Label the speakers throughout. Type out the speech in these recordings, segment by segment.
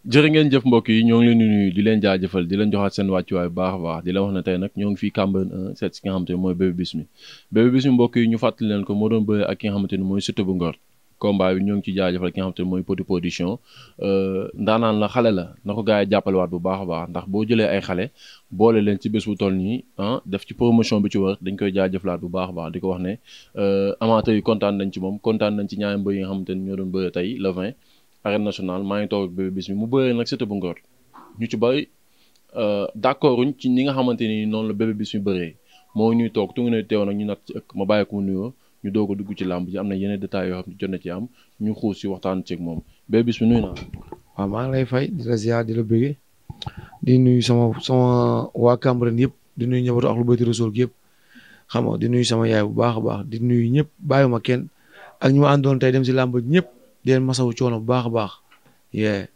Speaker 1: jërë ngeen jëf mbokk yi ñoo ngi leen di nuyu di leen jaajëfal di leen joxaat seen wàccuwaay bu baax a baax di leen wax ne tey nag ñoo ngi fii Cambérène 1 seet si ki nga xamante ne mooy Bébé Bismi Bébé Bismi mbokk yi ñu fàttali leen ko moo doon bëre ak ki nga xamante ne mooy Siteu bu Ngor combat bi ñoo ngi ci jaajëfal ki nga xamante ne mooy Petit Production ndaanaan la xale la na ko gars yi jàppalewaat bu baax a baax ndax boo jëlee ay xale boole leen ci bés bu toll nii ah def ci promotion bi ci war dañ koy jaajëfalaat bu baax a baax di ko wax ne amateurs yi kontaan nañ ci moom kontaan nañ ci ñaari mbër yi nga xamante ne ñoo doon bëre tey le 20 arène nationale maa ngi toog ak Bébé Bismi mu bëree nag Siteu bu Ngor ñu ci bëri d'accord uñ ci ni nga xamante ni noonu la Bébé Bismi bëree moo ñuy toog tu ne teew nag ñu nat ci ëkk ma bàyyi ko mu nuyoo ñu doog a dugg ci làmb ji am na yeneen détails yoo xam ne jot na ci am ñu xuus si waxtaan ceeg moom Bébé Bismi nuyu naa
Speaker 2: waaw maa ngi lay fay di la ziar di la bëggee di nuyu sama sama waa Cambérène yëpp di nuyu ñëbatu ak lu bayti Rasul yëpp xam nga di nuyu sama yaay bu baax a baax di nuyu ñëpp bàyyiwuma kenn ak ñu ma àndoon tey dem si làmb ñëpp di leen masawu coono bu baax a baax yee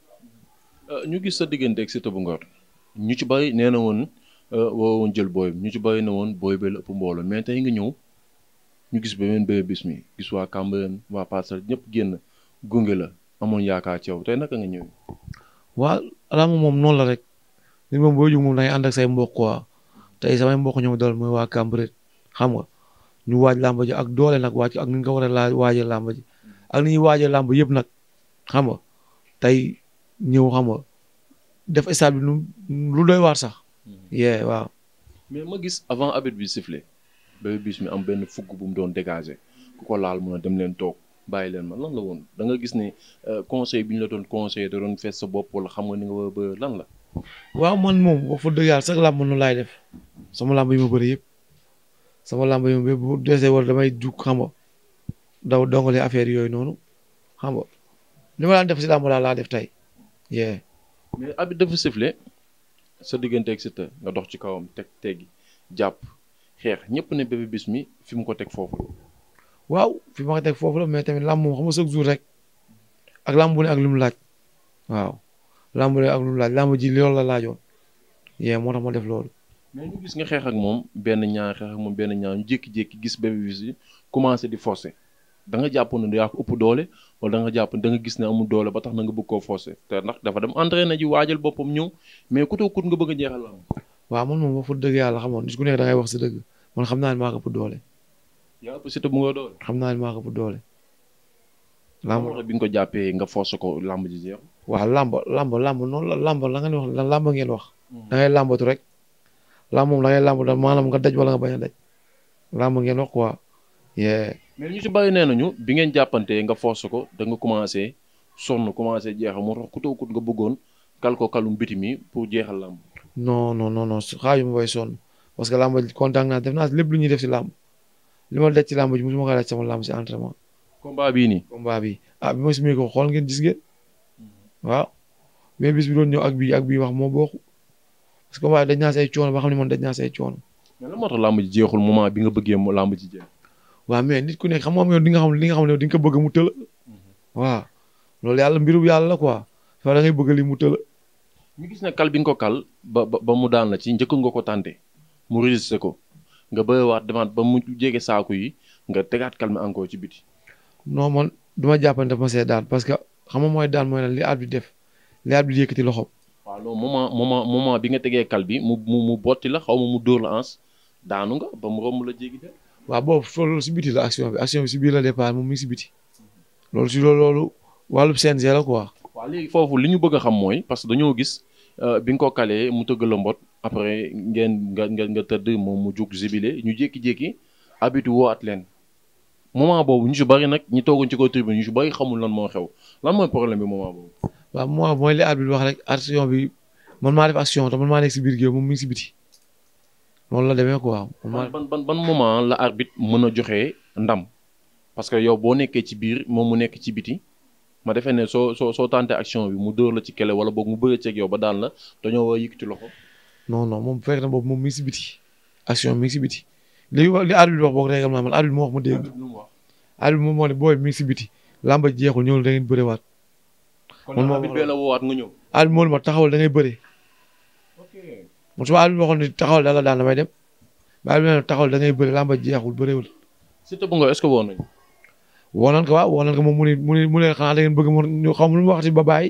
Speaker 1: ñu gis sa diggante ak Siteu bu Ngor ñu ci bëri nee na woon woo woon jël booy ñu ci bëri na woon booy bi la ëpp mbooloo mais tey nga ñëw ñu gis beneen Bébé Bismi gis waa Cambérène waa Parcelles ñëpp génn gunge la amoon yaakaar ci yow tey naka nga ñëw.
Speaker 2: waa làmb moom noonu la rek nit moom boo jóg moom da ngay ànd ak say mbokk quoi tey samay mbokk ñoom dool mooy waa Cambérène xam nga ñu waaj làmb ji ak doole nag waaj ak ni ñu ko war a laa waajee làmb ji ak ni ñuy waajee làmb yëpp nag xam nga tey ñëw xam nga def stade bi lu doy waar sax. yee waaw.
Speaker 1: mais ma gis avant arbitre bi sifflé Bébé Bismi am benn fugg bu mu doon dégager ku ko laal mun a dem leen toog bàyyi leen ma lan la woon da nga gis ne conseil bi ñu la doon conseillé da doon fees sa bopp wala xam nga ni nga war a bëri lan la.
Speaker 2: waaw man moom wax fa dëgg yàlla sax làmb nu laay def sama làmb yi ma bëri yëpp sama làmb yi ma bu desee war damay jug xam nga daw dongale affaire yooyu noonu xam nga li ma daan def si làmb daal laa def tey yee.
Speaker 1: mais abi dafa sifflé sa diggante ak Siteu nga dox ci kawam teg teggi jàpp xeex ñëpp ne Bébé Bismi fi mu ko teg foofu la.
Speaker 2: waaw fi ma ko teg foofu la mais tamit làmb moom xam nga chaque jour rek ak làmb bu ne ak lu mu laaj waaw làmb bu ne ak lu mu laaj làmb ji loolu la laajoon yee moo tax ma def loolu.
Speaker 1: mais ñu gis nga xeex ak moom benn ñaar xeex ak moom benn ñaar ñu jékki-jékki gis Bébé Bismi commencé di forcer da nga jàpp ne yaa ko ëpp doole wala da nga jàpp da nga gis ne amul doole ba tax na nga bëgg koo forcer te ndax dafa dem entraîné ji waajal boppam ñëw mais ku kut nga bëgg a jeexal la
Speaker 2: waaw man moom wax fa dëgg yàlla xamoon nit ku nekk da ngay wax sa dëgg man xam naa ne maa ko ëpp doole.
Speaker 1: yaa ëpp Siteu bu nga doole.
Speaker 2: xam naa ne maa ko ëpp doole.
Speaker 1: lamb bi nga ko jàppee nga forcer ko lamb ji jeex.
Speaker 2: waaw lamb lamb lamb noonu la lamb la ngeen wax lamb ngeen wax. da ngay lambatu rek. lamb moom da ngay lamb da maanaam nga daj wala nga bañ a daj. lamb ngeen wax quoi.
Speaker 1: mais ñu ci bàyyi nee nañu bi ngeen jàppantee nga force ko da nga commencé sonn commencé jeexal moo tax ku tookut nga bëggoon kal ko kalum biti mi pour jeexal làmb
Speaker 2: non non non non xaaju ma bay sonn parce que làmb kontaan naa def naa lépp lu ñuy def si làmb li ma daj ci làmb ji mosuma ko daj sama làmb si entraînement.
Speaker 1: combat bii nii.
Speaker 2: combat bi ah bi ma sumee ko xool ngeen gis ngeen waaw mais bis bi doon ñëw ak bii ak bii wax moo bokk parce que combat dañ naa say coono ba xam ne man dañ naa say coono.
Speaker 1: mais lan moo tax làmb ji jeexul moment bi nga bëggee mu làmb ji jeex.
Speaker 2: waaw mais nit ku nekk xam nga yow di nga xam li nga xam ne di nga ko bëgg mu tëla waaw loolu yàlla mbiru yàlla la quoi fa da ngay bëgg li mu tëla
Speaker 1: ñu gis ne kal bi nga ko kal ba ba mu daan la ci njëkk nga ko tànte mu résister ko nga bëriwaat demaat ba mu jege saaku yi nga tegaat kal mi encore ci biti.
Speaker 2: non man duma jàppante ma see daan parce que xam nga mooy daan mooy lan li at bi def li at bi yëkkati loxo.
Speaker 1: waaw loolu moment moment moment bi nga tegee kal bi mu mu mu botti la xaw ma mu dóor la ans daanu nga ba mu romb la jéggi de.
Speaker 2: waaw boobu loolu si biti la action bi action bi si biir la départ moom mi ngi si biti loolu si loolu loolu wàllub CNG la quoi.
Speaker 1: waaw léegi foofu li ñu bëgg a xam mooy parce que dañoo gis bi nga ko kalee mu tëgg la mbot après ngeen nga nga nga tëdd moom mu jug zibile ñu jékki-jékki habitu woo at leen moment boobu ñu si bari nag ñi toogoon ci kaw tribune ñu si bari xamul lan moo xew lan mooy problème bi moment boobu.
Speaker 2: waaw moment mooy li arbitre wax rek action bi man maa def action te man maa nekk si biir géew moom mi ngi si biti. noonu la demee quoi.
Speaker 1: ban ban ban moment la arbitre mën a joxe ndam parce que yow boo nekkee ci biir moom mu nekk ci biti ma defee ne soo soo soo tàntee action bi mu dóor la ci kele wala boog mu bëgg ceeg yow ba daan la dañoo war a yëkkati loxo.
Speaker 2: non non moom fekk na boobu moom mi ngi si biti action mi ngi si biti li li arbitre wax boog règlement man arbitre moo wax ma dégg. arbitre moom moo ne booy mi ngi si biti làmba jeexul ñëwul da ngeen bëriwaat.
Speaker 1: kon nag arbitre bee la woowaat nga ñëw.
Speaker 2: arbitre moo ne ma taxawal da ngay bëri. man su ma arbitre waxoon ni taxawal da la daan damay dem ba arbitre taxawal da ngay bëri làmba jeexul bëriwul.
Speaker 1: Siteu bu nga est-ce que woon nañu.
Speaker 2: woo nañ ko waaw woo nañ ko moom mu ne mu ne mu ne xanaa da ngeen bëgg mu ñu xam lu mu waxati ba bàyyi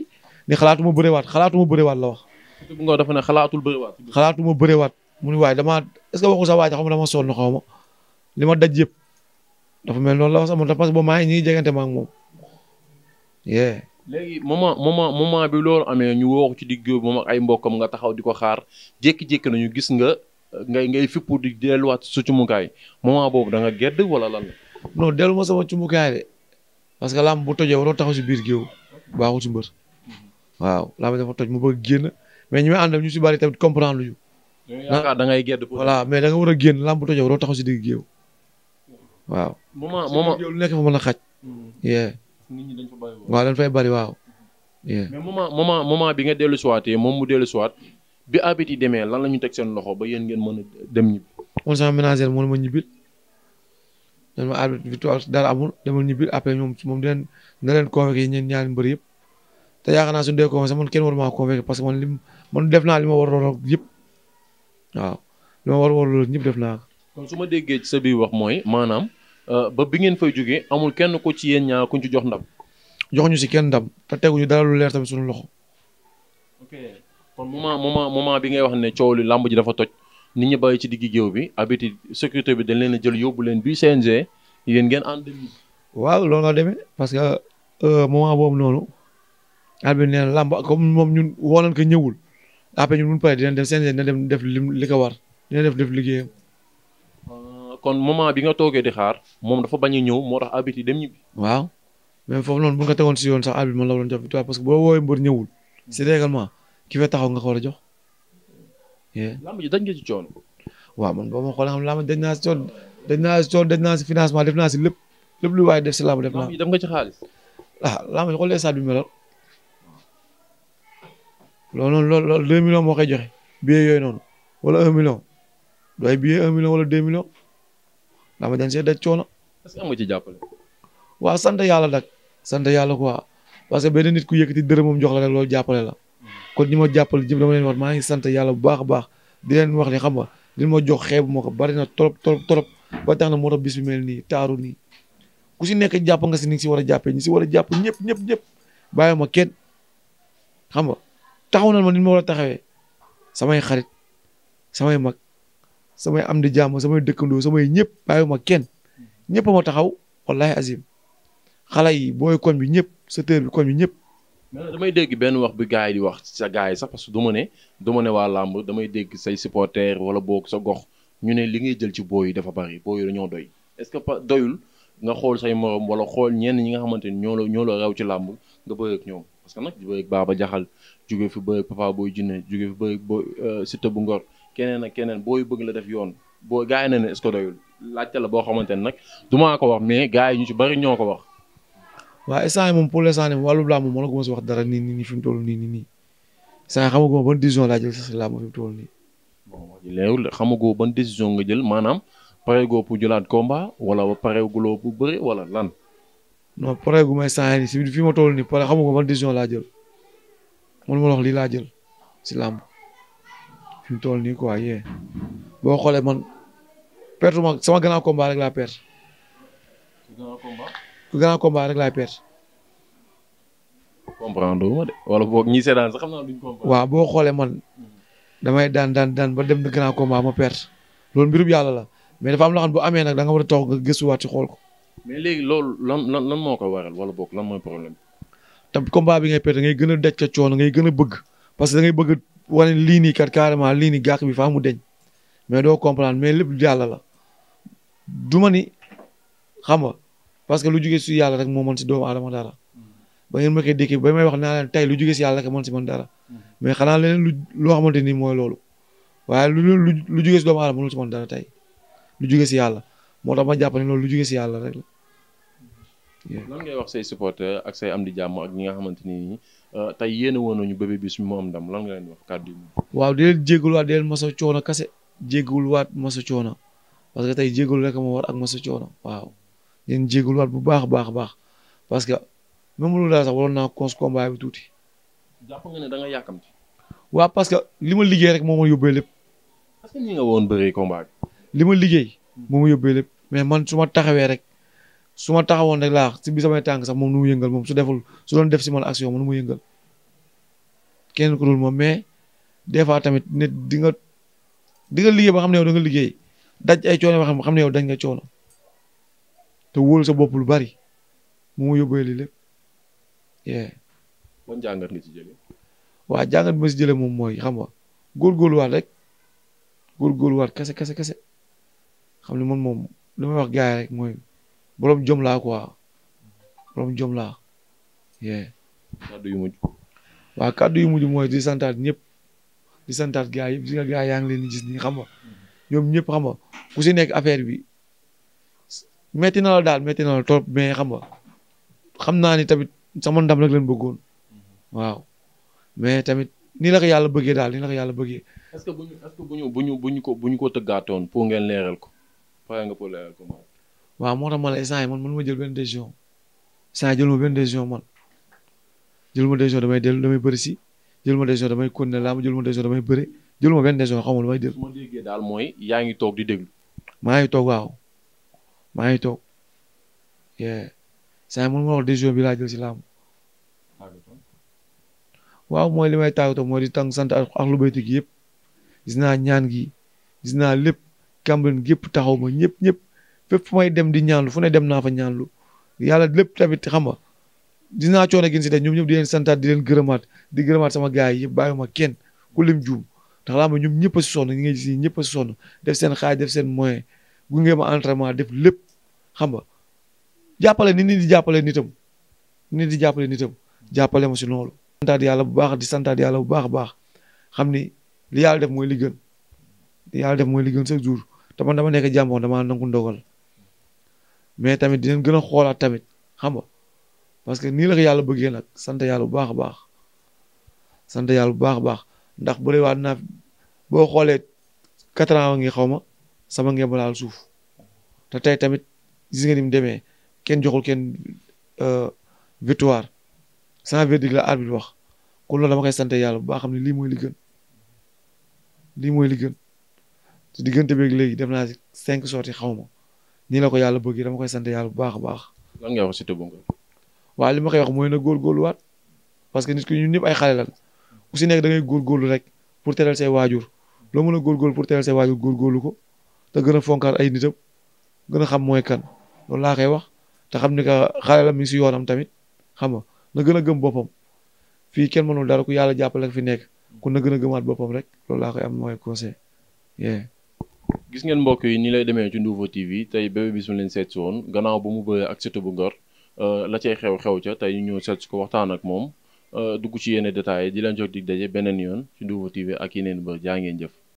Speaker 2: ni xalaatuma bërewaat xalaatuma bërewaat la wax
Speaker 1: Siteu bu Ngor dafa ne xalaatul bëriwaat.
Speaker 2: xalaatuma bërewaat mu ni waaye damaa est-ce que waxu sa waaj xam nga dama sonn xaw ma li ma daj yëpp dafa mel noonu la wax sax man parce que ba maa ngi ñuy jegante ma ak moom yee
Speaker 1: léegi moment moment moment bi loolu amee ñu woo ko ci digg moom ak ay mbokkam nga taxaw di ko xaar jékki-jékki nañu gis nga ngay ngay fippu di delluwaat su cumukaay moment boobu da nga gedd wala lan la.
Speaker 2: non dellu ma sama cumbukaay de parce que lamb bu tojee waroo taxaw si biir géew baaxul si mbër waaw lamb dafa toj mu bëgg génn mais ñu may àndal ñu si bari tamit comprendre lu ñu
Speaker 1: yaakaar da ngay gedd. pour
Speaker 2: voilà mais da nga war a génn lamb bu tojee waroo taxaw si digg géew waaw.
Speaker 1: moment
Speaker 2: si
Speaker 1: moment.
Speaker 2: digg géew lu nekk fa mën a xaj. yee
Speaker 1: nit ñi dañ fa bàyyi woon.
Speaker 2: waaw dañ fay bari waaw. yee
Speaker 1: mais moment moment moment bi nga dellu siwaatee moom mu dellu siwaat bi abit yi demee lan la ñu teg seen loxo ba yéen ngeen mën a dem ñibbi.
Speaker 2: man sama ménagère moo ne ma ñibbil dañ ma arbitre victoire dara amul demal ñibbil après ñoom moom dinañ na leen convoqué ñeen ñaari mbër yëpp te yaakaar naa suñu dee convoqué sax man kenn waru maa convoqué parce que man lim man def naa li ma war a yëpp waaw li ma war a war ñëpp def naa ko.
Speaker 1: kon su ma déggee ci sa biir wax mooy maanaam ba bi ngeen fay jógee amul kenn ko ci yéen ñaar kuñ ci jox ndam.
Speaker 2: joxuñu si kenn ndam te teguñu dara lu leer tamit suñu loxo.
Speaker 1: ok kon moment moment moment bi ngay wax ne coow li làmb ji dafa toj nit ñi bàyyi ci diggi géew bi abiti sécurité bi dañ leen a jël yóbbu leen bi CNG yéen ngeen ànd dem ñibbi.
Speaker 2: waaw loolu la demee parce que moment boobu noonu arbitre nee na làmb comme moom ñun woo nañ ko ñëwul après ñun bu ñu paree dinañ dem CNG dina dem def lim li ko war dina def def liggéeyam.
Speaker 1: kon moment bi nga toogee di xaar moom dafa bañ a ñëw moo tax abiti dem ñibbi.
Speaker 2: waaw même foofu noonu bu nga ko tegoon si yoon sax arbitre man la waroon jox victoire parce que boo woowee mbër ñëwul si règlement ki fee taxaw nga ko war a jox.
Speaker 1: làmb ji dañ nga ci coono.
Speaker 2: waaw man boo ma xoolee xam làmb dañ naa si coono dañ naa si coono dañ naa si financement def naa si lépp lépp lu waaye def si làmb def naa
Speaker 1: làmb ji def nga ci xaalis.
Speaker 2: ah làmb ji xoolee stade bi meloon loolu noonu loolu loolu deux millions moo koy joxe billet yooyu noonu wala un million doy billet un million wala deux millions làmb dañ see daj coono.
Speaker 1: est-ce que am nga ci jàppale.
Speaker 2: waaw sant yàlla nag sant yàlla quoi parce que benn nit ku yëkkati dërëmam jox la rek loolu jàppale la kon ñi ma jàppale jëpp dama leen wax maa ngi sant yàlla bu baax a baax di leen wax ni xam nga li ma jox xeebu ma ko bari na trop trop trop ba tax na moo tax bis bi mel nii taaru nii ku si nekk jàpp nga si ni si war a jàppee ñi si war a jàpp ñëpp ñëpp ñëpp bàyyi ma kenn xam nga taxaw na ma ni ma war a taxawee samay xarit samay mag samay am di jàmm samay dëkkandoo samay ñëpp bàyyi ma kenn ñëpp ma taxaw wallahi azim xale yi booy koñ bi ñëpp secteur bi koñ bi ñëpp.
Speaker 1: mais damay dégg benn wax bi gars yi di wax sa gars yi sax parce que du ma ne du ma ne waa làmb damay dégg say supporters wala boog sa gox ñu ne li ngay jël ci booy yi dafa bari booy yi dañoo doy est-ce que pas doyul nga xool say morom wala xool ñenn ñi nga xamante ni ñoo la ñoo la raw ci làmb nga bëre ak ñoom parce que nag di bëre ak Baba Jaxal jóge fi bëre ak Papa Boy Djiné jóge fi bëre ak Boy Siteu bu Ngor keneen ak keneen booy bëgg la def yoon boo gars yi ne ne est-ce que doyul laajte la boo xamante ne nag du maa ko wax mais gars yi ñu ci bari ñoo ko wax.
Speaker 2: waaw instant yi moom pour l'instant nii wàllu làmb moom moo la ko mos a wax dara nii nii nii fi mu toll nii nii nii instant yi xamaguma ban décision laa jël sax si làmb fi mu toll nii.
Speaker 1: bon wax ji leerul xamagoo ban décision nga jël maanaam pareegoo pour jëlaat combat wala pareeguloo pour bëri wala lan.
Speaker 2: non pare gu may instant yii nii si fi ma toll nii pare xamaguma ban décision laa jël man ma la wax lii laa jël si làmb fi mu toll nii quoi yee boo xoolee man perte ma sama gànnaaw combat rek laa perte. ku gànnaaw combat rek laay perte.
Speaker 1: comprendre ma de wala boog ñi seetaan sax xam naa duñ comprendre.
Speaker 2: waaw boo xoolee man damay daan daan daan ba dem gànnaaw combat ma perte loolu mbirum yàlla la mais dafa am loo xam ne bu amee nag da nga war a toog nga gëstuwaat ci xool ko.
Speaker 1: mais léegi loolu lan lan lan moo ko waral wala boog lan mooy problème
Speaker 2: te combat bi ngay perte ngay gën a daj ca coono ngay gën a bëgg parce que da ngay bëgg wane lii nii kat carrément lii nii gàq bi faa mu deñ mais doo comprendre mais lépp yàlla la du ma ni xam nga parce que lu jugee si yàlla rek moo mën si doomu aadama dara ba ngeen ma koy dékkee ba may wax naa leen tey lu jugee si yàlla rek mën si mën dara mais xanaa leneen lu loo xamante ni mooy loolu waaye lu lu lu jugee si doomu aadama mënul si mën dara tey lu jugee si yàlla moo tax ma jàpp ne loolu lu jugee si yàlla rek la.
Speaker 1: lan ngay wax say supporter ak say am di jàmm ak ñi nga xamante ni tey yéen a woon nañu Bébé Bismi mu am ndam lan nga leen di wax kàddu yi.
Speaker 2: waaw di leen jégaluwaat di leen masa coono kase jégaluwaat masa coono parce que tey jégalu rek ma war ak masa coono waaw di leen jégaluwaat bu baax a baax a baax parce que même lu daal sax waroon naa cons combat bi tuuti.
Speaker 1: jàpp nga ne da nga yàkkamti.
Speaker 2: waaw parce que li ma liggéey rek moo ma yóbbee lépp.
Speaker 1: parce que ñi nga woon bëree combat bi.
Speaker 2: li ma liggéey moo ma yóbbee lépp mais man su ma taxawee rek su ma taxawoon rek laa si bi samay tànk sax moom nu mu yëngal moom su deful su doon def si man action man nu mu yëngal kenn ku dul moom mais des fois tamit nit di nga di nga liggéey ba xam ne yow da nga liggéey daj ay coono ba xam ne yow dañ nga coono te wóolu sa bopp lu bari mu mu yóbbee lii lépp.
Speaker 1: ban jàngat nga ci jëlee.
Speaker 2: waa jàngat bi ma si jëlee moom mooy xam nga góorgóorluwaat rek góorgóorluwaat kese kese kese xam ne man moom li may wax gars yi rek mooy borom jom laa quoi borom jom laa.
Speaker 1: kàddu yu mujj.
Speaker 2: waaw kàddu yu mujj mooy di santaat ñëpp di santaat gars yëpp di nga gars yaa ngi leen di gis nii xam nga ñoom ñëpp xam nga ku si nekk affaire bi metti na la daal metti na la trop mais xam nga xam naa ni tamit sama ndam rek leen bëggoon waaw mais tamit nii la ko yàlla bëggee daal nii la ko yàlla bëggee.
Speaker 1: est-ce que bu ñu est-ce que bu ñu bu ñu bu ñu ko bu ñu ko tëggaatoon pour ngeen leeral ko pare nga pour leeral ko moom.
Speaker 2: waaw moo tax ma la instant yi man man ma jël benn décision instant jël ma benn décision man jël ma décision damay dellu damay bëri si jël ma décision damay continuer laa ma jël ma décision damay bëri jël ma benn décision xamul damay jël.
Speaker 1: su ma déggee daal mooy yaa ngi toog di déglu.
Speaker 2: maa ngi toog waaw maa ngi toog saa yi man ma wax décision bi laa jël si làmb waaw mooy li may tàggatoo mooy di tàng sant ak lu bayti gi yëpp gis naa ñaan gi gis naa lépp Cambérène gépp taxaw ma ñëpp ñëpp fépp fu may dem di ñaanlu fu ne dem naa fa ñaanlu yàlla lépp tamit xam nga gis naa coono gi si def ñoom ñëpp di leen santaat di leen gërëmaat di gërëmaat sama gars yi yëpp bàyyiwuma kenn ku lim juum ndax laa ma ñoom ñëpp a si sonn ñi nga gis ñëpp a si sonn def seen xaaj def seen moyen gunge ma entraînement def lépp xam nga jàppale ni nit di jàppale nitam nit di jàppale nitam jàppale ma si loolu santaat yàlla bu baax di santaat yàlla bu baax a baax xam ni li yàlla def mooy li gën li yàlla def mooy li gën chaque jour te man dama nekk jàmboon dama nangu ndogal mais tamit dinañ gën a xoolaat tamit xam nga parce que nii la ko yàlla bëggee nag sant yàlla bu baax a baax sant yàlla bu baax a baax ndax bu dee waat naa boo xoolee quatre ans ngi xaw ma sama ngeen laal suuf te tey tamit gis nga ni mu demee kenn joxul kenn victoire sans verdict la arbitre wax kon loolu dama koy sant yàlla bu baax xam ne lii mooy li gën lii mooy li gën te diggante beeg léegi def naa si cinq sorties xaw ma nii la ko yàlla bëggee dama koy sant yàlla bu baax a baax.
Speaker 1: lan ngay wax Siteu bu Ngor.
Speaker 2: waaw li ma koy wax mooy na góorgóorluwaat parce que nit ki ñun ñëpp ay xale lan ku si nekk da ngay góorgóorlu rek pour teral say waajur loo mën a góorgóorlu pour teral say waajur góorgóorlu ko te gën a fonkaat ay nitam gën a xam mooy kan loolu laa koy wax te xam ni que xale la mi ngi si yoonam tamit xam nga na gën a gëm boppam fii kenn mënul dara ku yàlla jàppale fi nekk kon na gën a gëmaat boppam rek loolu laa koy am mooy conseil.
Speaker 1: gis ngeen mbokk yi nii lay demee ci Nouveau TV tey Bébé Bismi leen seet si woon gannaaw ba mu bëree ak Siteu bu Ngor la cay xew xew ca tey ñu ñëw seet si ko waxtaan ak moom dugg ci yenn détails di leen jox dig daje beneen yoon ci Nouveau TV ak yeneen bër jaa ngeen jëf.